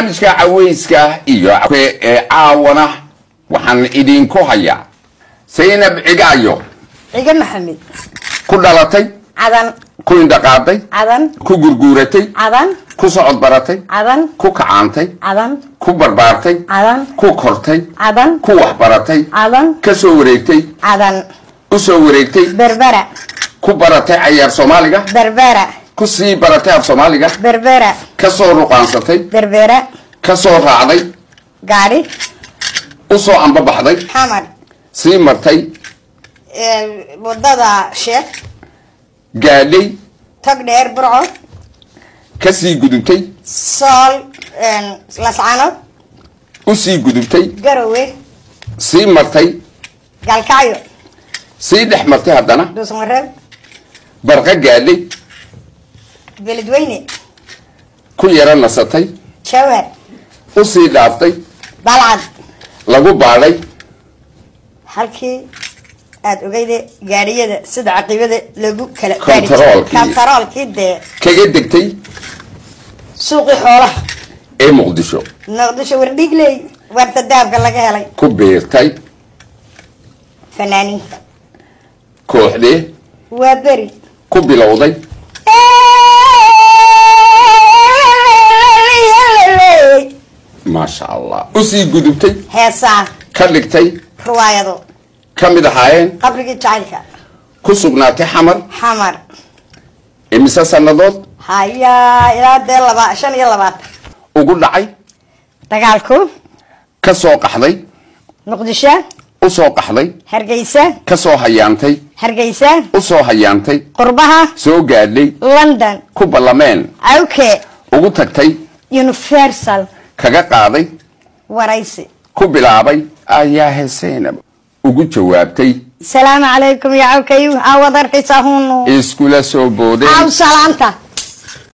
barnaamijka caweyska iyo ee caawana waxaan idinku hayaa saynab cigaayo ciga maxamed ku dhalatay cadan ku indhaqaaday cadan ku gurguuratay cadan ku socod baratay cadan ku kacaantay cadan ku barbaartay cadan ku kortay cadan ku waxbaratay cadan ka soo wareegtay cadan u soo wareegtay berbera ku baratay cayaar soomaaliga berbera ku sii baratay af soomaaliga berbera ka soo ruqaansatay berbera ka soo raacday gaari u soo ambabaxday xamar sii martay wadada sheekh gaadhay tog dheer burco ka sii gudubtay sool lascanood u sii gudubtay garowe sii martay gaalkacyo sii dhex martay haddana dhuusmareeb barqa gaadhay beledweyne ku yaro nasatay jawhar u sii dhaaftay balcad lagu baadhay halkii aada ogeyde gaadhiyada sida caqiibada lagu kala Kontaroolkii. kontaroolkii dee kaga degtay suuqii xoolaha ee muqdisho muqdisho wardhigley warta daabka laga helay ku biirtay fanaaniinta kooxdee waa beri ku bilowday maasha allah u sii gudubtay heesaa ka dhigtay riwaayado ka mid ahaayeen qabrigii jacaylka ku sugnaatay xamar xamar imise sannadood hayaa ilaa dee laba shan iyo labaatan ugu dhacay dagaalku ka soo qaxday muqdisho u soo qaxday hargeysa ka soo hayaantay hargeysa u soo hayaantay qurbaha soo gaadhay london ku ballameen cawke ugu tagtay universal kaga qaaday waraysi ku bilaabay ayaa heseynab ugu jawaabtay salaamu calaykum ya cawkayu aawad arkaysaa hunu iskula soo boodeen aw salaanta